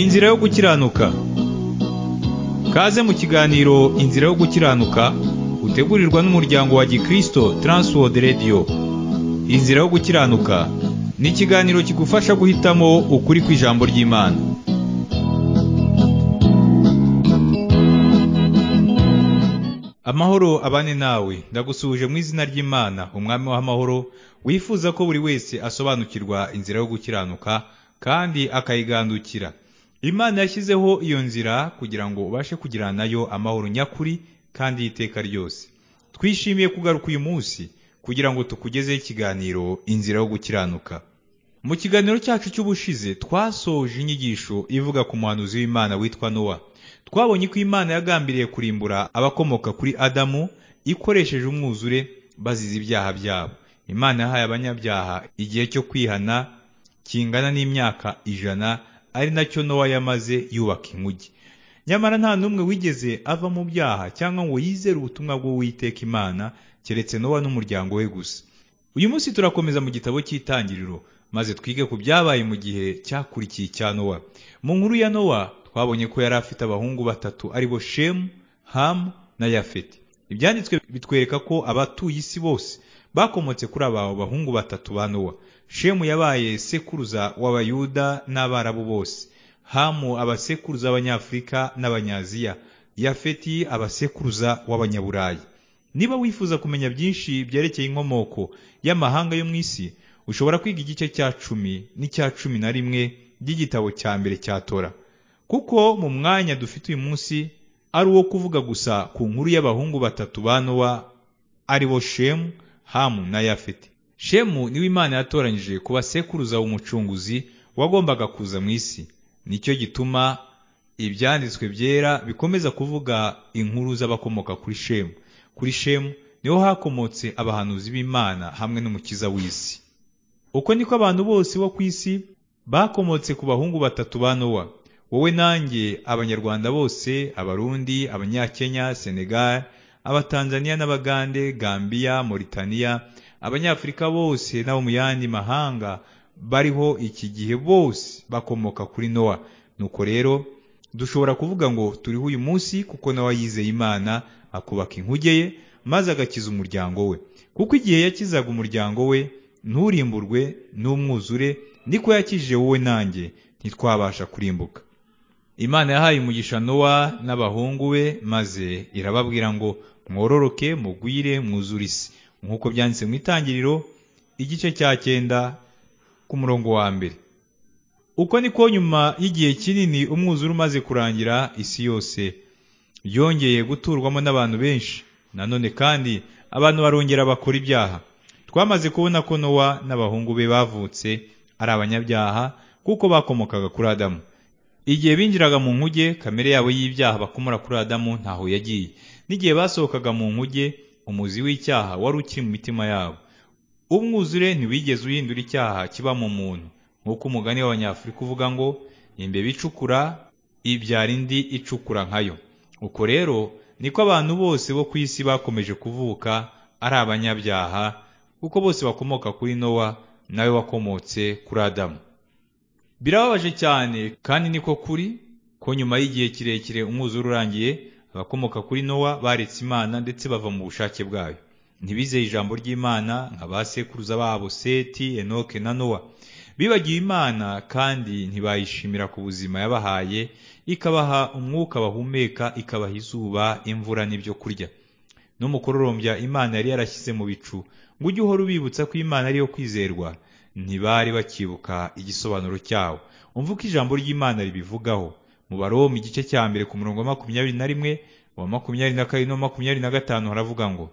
Inzira yo gukiranuka kaze mu kiganiro inzira yo gukiranuka utegurirwa n'umuryango wa gikristo Transworld Radio inzira yo gukiranuka ni ikiganiro kigufasha guhitamo ukuri kw'ijambo ry'imana amahoro abane nawe ndagusuhuje mu izina ry'imana umwami w'amahoro wifuza ko buri wese asobanukirwa inzira yo gukiranuka kandi akayigandukira imana yashyizeho iyo nzira kugira ngo ubashe kugirana nayo amahoro nyakuri kandi y'iteka ryose twishimiye kugaruka uyu munsi kugira ngo tukugezeho ikiganiro inzira yo gukiranuka mu kiganiro cyacu cy'ubushize twasoje inyigisho ivuga ku muhanuzi w'imana witwa nowa twabonye ko imana yagambiriye kurimbura abakomoka kuri adamu ikoresheje umwuzure bazize ibyaha byabo imana yahaye abanyabyaha igihe cyo kwihana kingana n'imyaka ijana ari nacyo nowa yamaze yubaka inkugi nyamara nta n'umwe wigeze ava mu byaha cyangwa ngo yizere ubutumwa bw'uwiteka imana keretse nowa n'umuryango we gusa uyu munsi turakomeza mu gitabo cy'itangiriro maze twige ku byabaye mu gihe cyakurikiye icya nowa mu nkuru ya nowa twabonye ko yari afite abahungu batatu aribo shemu hamu na yafeti ibyanditswe bitwereka ko abatuye isi bose bakomotse kuri aba bahungu batatu ba nowa shemu yabaye sekuruza w'abayuda n'abarabu bose hamu abasekuruza b'abanyafurika n'abanyaziya yafeti abasekuruza w'abanyaburayi niba wifuza kumenya byinshi byerekeye inkomoko y'amahanga yo mu isi ushobora kwiga igice cya cumi n'icya cumi na rimwe by'igitabo cya mbere cya tora kuko mu mwanya dufite uyu munsi ari uwo kuvuga gusa ku nkuru y'abahungu batatu ba nowa aribo shemu hamu na yafeti shemu niwe imana yatoranyije kuba sekuruza w'umucunguzi wagombaga kuza mu isi nicyo gituma ibyanditswe byera bikomeza kuvuga inkuru z'abakomoka kuri shemu kuri shemu niho hakomotse abahanuzi b'imana hamwe n'umukiza w'isi uko niko abantu bose bo ku isi bakomotse ku bahungu batatu ba nowa wowe nanjye abanyarwanda bose abarundi abanyakenya senegal abatanzaniya n'abagande gambiya moritaniya abanyafurika bose n'abo mu yandi mahanga bariho iki gihe bose bakomoka kuri nowa nuko rero dushobora kuvuga ngo turiho uyu munsi kuko nawe yizeye imana akubaka inkuge ye maze agakiza umuryango we kuko igihe yakizaga umuryango we nturimburwe n'umwuzure niko yakijije wowe nanjye ntitwabasha kurimbuka imana yahaye umugisha nowa n'abahungu be maze irababwira ngo mwororoke mugwire mwuzure isi nk'uko byanditse mu itangiriro igice cya cyenda ku murongo wa mbere uko niko nyuma y'igihe kinini umwuzure umaze kurangira isi yose yongeye guturwamo n'abantu benshi nanone kandi abantu barongera bakora ibyaha twamaze kubona ko nowa n'abahungu be bavutse ari abanyabyaha kuko bakomokaga kuri adamu igihe binjiraga mu nkuge kamere yabo y'ibyaha bakomora kuri adamu ntaho yagiye n'igihe basohokaga mu nkuge umuzi w'icyaha wari ukiri mu mitima yabo umwuzure ntiwigeze uhindura icyaha kiba mu muntu nk'uko umugani w'abanyafurika uvuga ngo imbeba icukura ibyara indi icukura nkayo uko rero niko abantu bose bo ku isi bakomeje kuvuka ari abanyabyaha kuko bose bakomoka kuri nowa nawe wakomotse kuri adamu birababaje cyane kandi niko kuri ko nyuma y'igihe kirekire umwuzure urangiye abakomoka kuri nowa baretse imana ndetse bava mu bushake bwayo ntibizeye ijambo ry'imana nka ba sekuruza babo seti enoke na nowa bibagiwe imana kandi ntibayishimira ku buzima yabahaye ikabaha umwuka bahumeka ikabaha izuba imvura n'ibyo kurya n'umukororombya imana yari yarashyize mu bicu ngo ujye uhora ubibutsa ko imana ariyo kwizerwa ntibari bakibuka igisobanuro cyawo umva uko ijambo ry'imana ribivugaho mu baroma igice cya mbere ku murongo wa makumyabiri na rimwe wa makumyabiri na kabiri n'uwa makumyabiri na gatanu haravuga ngo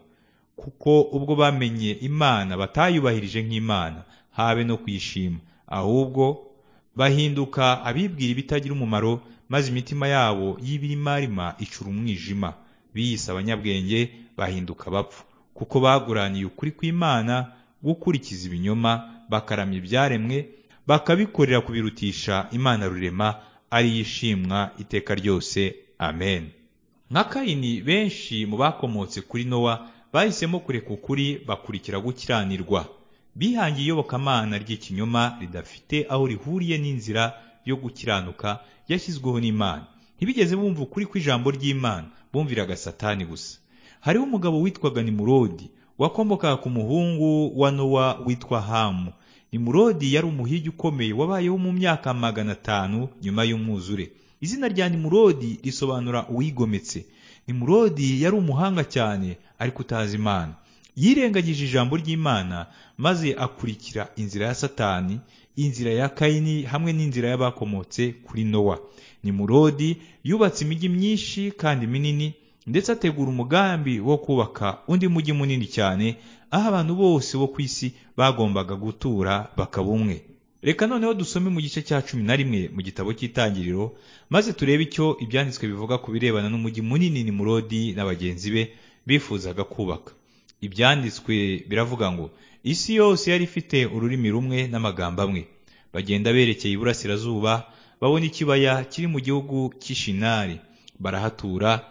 kuko ubwo bamenye imana batayubahirije nk'imana habe no kuyishima ahubwo bahinduka abibwira ibitagira umumaro maze imitima yabo y'ibirimarima icura umwijima biyise abanyabwenge bahinduka abapfu kuko baguraniye ukuri kw'imana gukurikiza ibinyoma bakaramya ibyaremwe bakabikorera kubirutisha imana rurema ari yishimwa iteka ryose amen nka kayini benshi mu bakomotse kuri nowa bahisemo kureka ukuri bakurikira gukiranirwa bihangiye iyobokamana ry'ikinyoma ridafite aho rihuriye n'inzira yo gukiranuka yashyizweho n'Imana ntibigeze bumva ukuri kw'ijambo ry'Imana bumviraga Satani gusa hariho umugabo witwaga Nimurodi wakomokaga ku muhungu wa Nowa witwa Hamu Nimurodi yari umuhigi ukomeye wabayeho mu myaka magana atanu nyuma y'umwuzure izina rya Nimurodi risobanura uwigometse Nimurodi yari umuhanga cyane ariko utazi Imana yirengagije ijambo ry'Imana maze akurikira inzira ya Satani inzira ya Kayini hamwe n'inzira y'abakomotse kuri Nowa Nimurodi yubatse imijyi myinshi kandi minini ndetse ategura umugambi wo kubaka undi mujyi munini cyane aho abantu bose bo ku isi bagombaga gutura bakaba umwe reka noneho dusome mu gice cya cumi na rimwe mu gitabo cy'itangiriro maze turebe icyo ibyanditswe bivuga ku birebana n'umujyi munini nimurodi na bagenzi be bifuzaga kubaka ibyanditswe biravuga ngo isi yose yari ifite ururimi rumwe n'amagambo amwe bagenda berekeye iburasirazuba babona ikibaya kiri mu gihugu cy'ishinari barahatura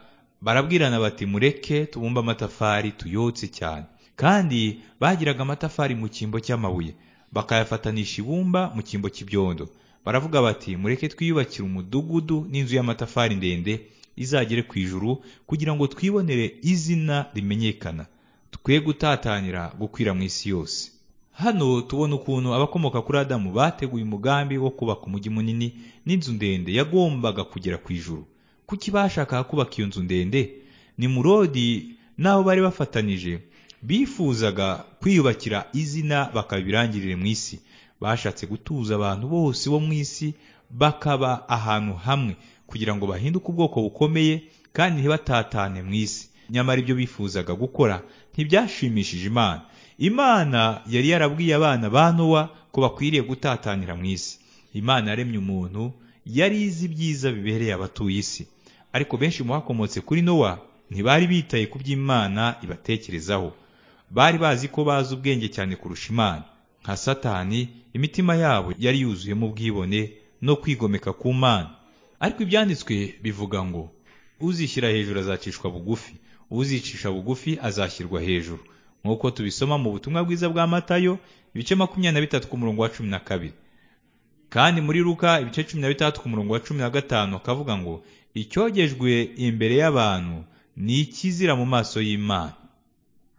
barabwirana bati mureke tubumbe amatafari tuyotse cyane kandi bagiraga amatafari mu cyimbo cy'amabuye bakayafatanisha ibumba mu cyimbo cy'ibyondo baravuga bati mureke twiyubakire umudugudu n'inzu y'amatafari ndende izagere ku ijuru kugira ngo twibonere izina rimenyekana twe gutatanira gukwira mu isi yose hano tubona ukuntu abakomoka kuri adamu bateguye umugambi wo kubaka umujyi munini n'inzu ndende yagombaga kugera ku ijuru kuki bashakaga kubaka iyo nzu ndende nimurodi n'abo bari bafatanyije bifuzaga kwiyubakira izina bakabirangirire mu isi bashatse gutuza abantu bose bo mu isi bakaba ahantu hamwe kugira ngo bahinduke ubwoko bukomeye kandi ntibatatane mu isi nyamara ibyo bifuzaga gukora ntibyashimishije imana imana yari yarabwiye abana ba nowa ko bakwiriye gutatanira mu isi imana yaremye umuntu yari izi ibyiza bibereye abatuye isi ariko benshi mu bakomotse kuri nowa ntibari bitaye ku by'imana ibatekerezaho bari bazi ko bazi ubwenge cyane kurusha imana nka satani imitima yabo yari yuzuyemo ubwibone no kwigomeka ku mana ariko ibyanditswe bivuga ngo uzishyira hejuru azacishwa bugufi uzicisha bugufi azashyirwa hejuru nk'uko tubisoma mu butumwa bwiza bwa matayo ibice makumyabiri na bitatu ku murongo wa cumi na kabiri kandi muri ruka ibice cumi na bitandatu ku murongo wa cumi na gatanu akavuga ngo icyogejwe imbere y'abantu ni ikizira mu maso y'imana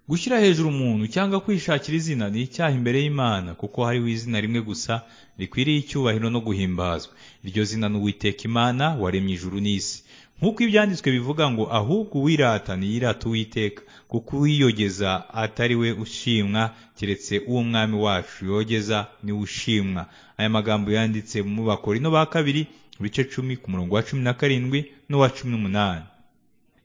gushyira hejuru umuntu cyangwa kwishakira izina ni icyaha imbere y'imana kuko hariho izina rimwe gusa rikwiriye icyubahiro no guhimbazwa iryo zina ni uwiteka imana waremye ijuru n'isi nk'uko ibyanditswe bivuga ngo ahubwo uwirata ntiyirata uwiteka kuko uwiyogeza atari we ushimwa keretse uwo mwami wacu yogeza niwe ushimwa aya magambo yanditse mu bakorino ba kabiri ibice cumi ku murongo wa cumi na karindwi n'uwa cumi n'umunani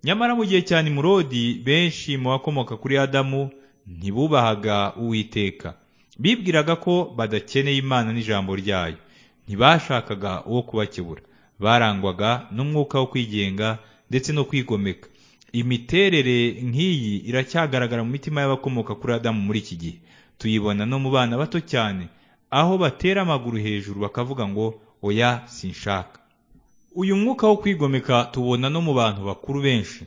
nyamara mu gihe cya nimurodi benshi mu bakomoka kuri adamu ntibubahaga uwiteka bibwiraga ko badakeneye imana n'ijambo ryayo ntibashakaga uwo kubakebura barangwaga n'umwuka wo kwigenga ndetse no kwigomeka imiterere nk'iyi iracyagaragara mu mitima y'abakomoka kuri adamu muri iki gihe tuyibona no mu bana bato cyane aho batera amaguru hejuru bakavuga ngo oya sinshaka uyu mwuka wo kwigomeka tubona no mu bantu bakuru benshi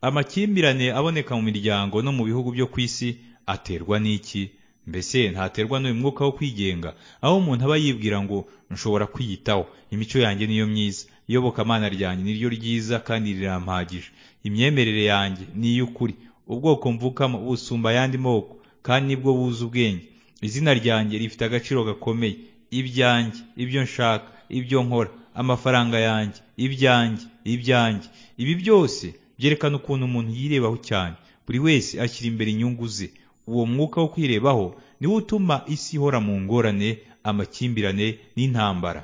amakimbirane aboneka mu miryango no mu bihugu byo ku isi aterwa n'iki mbese ntaterwa n'uyu mwuka wo kwigenga aho umuntu aba yibwira ngo nshobora kwiyitaho imico yanjye niyo myiza iyobokamana ryanjye niryo ryiza kandi rirampagije imyemerere yanjye ni iy'ukuri ubwoko mvukamo busumba ayandi moko kandi nibwo buzi ubwenge izina ryanjye rifite agaciro gakomeye ibyanjye ibyo nshaka ibyo nkora amafaranga yanjye ibyanjye ibyanjye ibi byose byerekana ukuntu umuntu yirebaho cyane buri wese ashyira imbere inyungu ze uwo mwuka wo kwirebaho niwo utuma isi ihora mu ngorane amakimbirane n'intambara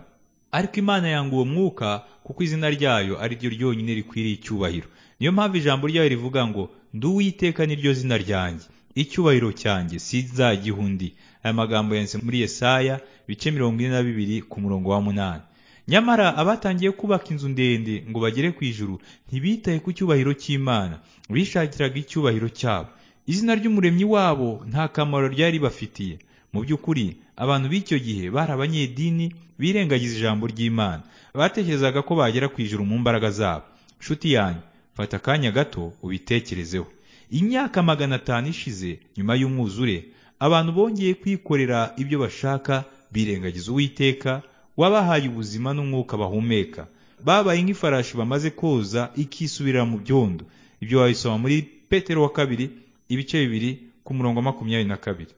ariko imana yanga uwo mwuka kuko izina ryayo ari ryo ryonyine rikwiriye icyubahiro niyo mpamvu ijambo ryayo rivuga ngo nduwiteka niryo zina ryanjye icyubahiro cyanjye sinzagiha undi aya magambo yanditse muri yesaya bice mirongo ine na bibiri ku murongo wa munani nyamara abatangiye kubaka inzu ndende ngo bagere ku ijuru ntibitaye ku cyubahiro cy'imana bishakiraga icyubahiro cyabo izina ry'umuremyi wabo nta kamaro ryari bafitiye mu by'ukuri abantu b'icyo gihe bari abanyedini birengagiza ijambo ry'imana batekerezaga ko bagera ku ijuru mu mbaraga zabo nshuti yanjye fata akanya gato ubitekerezeho imyaka magana atanu ishize nyuma y'umwuzure abantu bongeye kwikorera ibyo bashaka birengagiza uwiteka wabahaye ubuzima n'umwuka bahumeka babaye nk'ifarashi bamaze koza ikisubirira mu byondo ibyo wabisoma muri petero wa kabiri ibice bibiri ku murongo wa makumyabiri na kabiri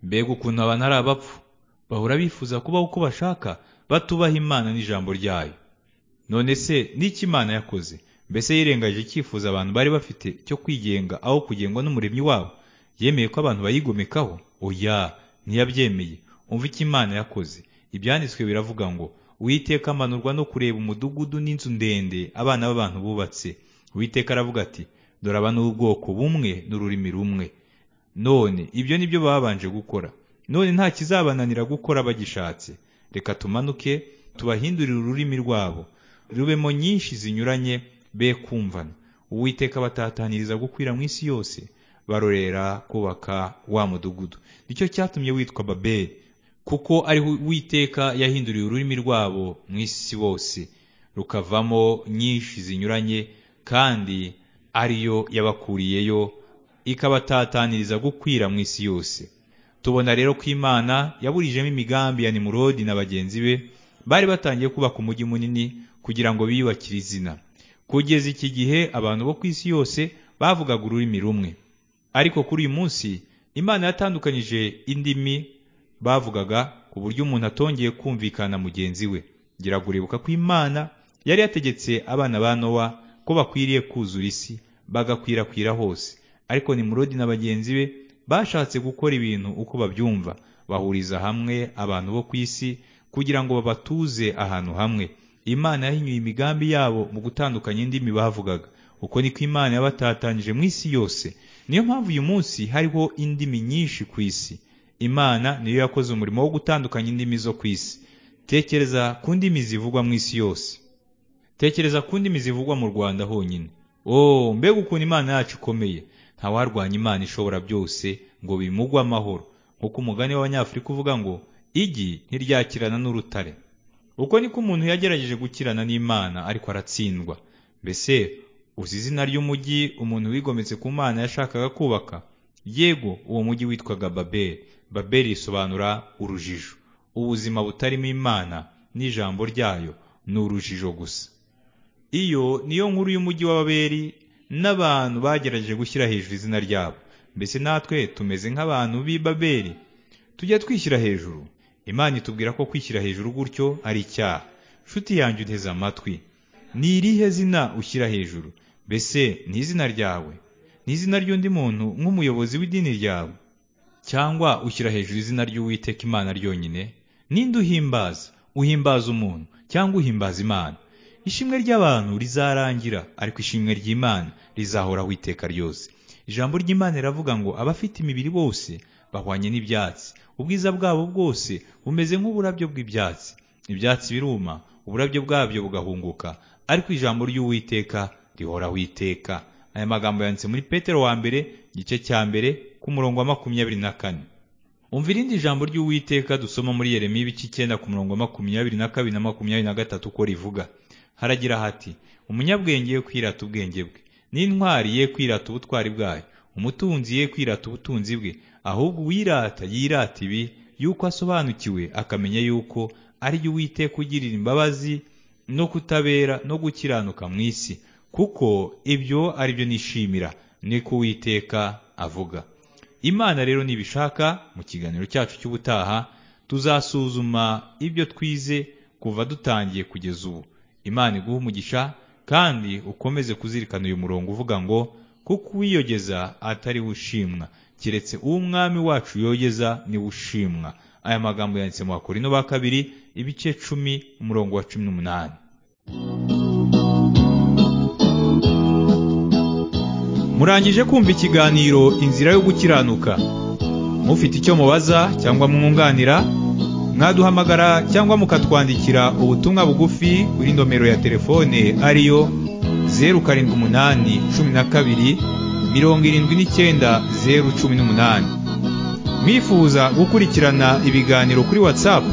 mbega ukuntu abantu ari abapfu bahora bifuza kubaho uko bashaka batubaha imana n'ijambo ryayo none se n'iki imana yakoze mbese yirengaje icyifuzo abantu bari bafite cyo kwigenga aho kugengwa n'umuremyi wabo yemeye ko abantu bayigomekaho oya ntiyabyemeye umva icyo imana yakoze ibyanditswe biravuga ngo uwiteka amanurwa no kureba umudugudu n'inzu ndende abana b'abantu bubatse uwiteka aravuga ati dore aba ni ubwoko bumwe n'ururimi rumwe none ibyo ni byo babanje gukora none nta kizabananira gukora bagishatse reka tumanuke tubahindurire ururimi rwabo rubemo nyinshi zinyuranye be kumvana uwiteka batataniriza gukwira mu isi yose barorera kubaka wa mudugudu nicyo cyatumye witwa babeli kuko ariho uwiteka yahinduriye ururimi rwabo mu isi bose rukavamo nyinshi zinyuranye kandi ariyo yabakuriyeyo ikabatataniza gukwira mu isi yose tubona rero ko imana yaburijemo imigambi ya nimurodi na bagenzi be bari batangiye kubaka umujyi munini kugira ngo biyubakire izina kugeza iki gihe abantu bo ku isi yose bavugaga ururimi rumwe ariko kuri uyu munsi imana yatandukanyije indimi bavugaga ku buryo umuntu atongeye kumvikana mugenzi we gira uribuka ko imana yari yategetse abana ba nowa ko bakwiriye kuzura isi bagakwirakwira hose ariko nimurodi na bagenzi be bashatse gukora ibintu uko babyumva bahuriza hamwe abantu bo ku isi kugira ngo babatuze ahantu hamwe imana yahinyuye imigambi yabo mu gutandukanya indimi bavugaga uko niko imana yabatatanyije mu isi yose niyo mpamvu uyu munsi hariho indimi nyinshi ku isi imana niyo yakoze umurimo wo gutandukanya indimi zo ku isi tekereza ku ndimi zivugwa mu isi yose tekereza ku ndimi zivugwa mu rwanda honyine oh mbega ukuntu imana yacu ikomeye ntawarwanya imana ishobora byose ngo bimugwe amahoro nk'uko umugani w'abanyafurika uvuga ngo igi ntiryakirana n'urutare uko niko umuntu yagerageje gukirana n'imana ariko aratsindwa mbese uzi izina ry'umujyi umuntu wigometse ku mana yashakaga kubaka yego uwo mujyi witwaga babeli babeli risobanura urujijo ubuzima butarimo imana n'ijambo ryayo ni urujijo gusa iyo niyo nkuru y'umujyi wa babeli n'abantu bagerageje gushyira hejuru izina ryabo mbese natwe tumeze nk'abantu b'i babeli tujya twishyira hejuru imana itubwira ko kwishyira hejuru gutyo ari icyaha nshuti yanjye uteze amatwi ni irihe zina ushyira hejuru mbese ni izina ryawe ni izina ry'undi muntu nk'umuyobozi w'idini ryawe cyangwa ushyira hejuru izina ry'uwiteka imana ryonyine ninde uhimbaza uhimbaza umuntu cyangwa uhimbaza imana ishimwe ry'abantu rizarangira ariko ishimwe ry'imana rizahoraho iteka ryose ijambo ry'imana riravuga ngo abafite imibiri bose bahwanye n'ibyatsi ubwiza bwabo bwose bumeze nk'uburabyo bw'ibyatsi ibyatsi biruma uburabyo bwabyo bugahunguka ariko ijambo ry'uwiteka rihoraho iteka aya magambo yanditse muri petero wa mbere igice cya mbere ku murongo wa makumyabiri na kane umva irindi jambo ry'uwiteka dusoma muri yeremiya ibice icyenda ku murongo wa makumyabiri na kabiri na makumyabiri na gatatu uko rivuga haragira hati umunyabwenge ye kwirata ubwenge bwe n'intwari ye kwirata ubutwari bwayo umutunzi ye kwirata ubutunzi bwe ahubwo uwirata yirata ibi yuko asobanukiwe akamenya yuko ari yo uwiteka ugirira imbabazi no kutabera no gukiranuka mu isi kuko ibyo ari byo nishimira niko uwiteka avuga imana rero nibishaka mu kiganiro cyacu cy'ubutaha tuzasuzuma ibyo twize kuva dutangiye kugeza ubu imana iguha umugisha kandi ukomeze kuzirikana uyu murongo uvuga ngo kuko uwiyogeza atari ushimwa keretse uw'umwami wacu yogeza niwe ushimwa aya magambo yanditse mu bakorino ba kabiri ibice cumi umurongo wa cumi n'umunani murangije kumva ikiganiro inzira yo gukiranuka mufite icyo mubaza cyangwa mwunganira mwaduhamagara cyangwa mukatwandikira ubutumwa bugufi kuri nomero ya telefone ariyo zeru karindwi umunani cumi na kabiri mirongo irindwi n'icyenda zeru cumi n'umunani mwifuza gukurikirana ibiganiro kuri watsapu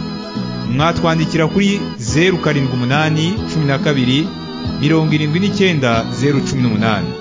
mwatwandikira kuri zeru karindwi umunani cumi na kabiri mirongo irindwi n'icyenda zeru cumi n'umunani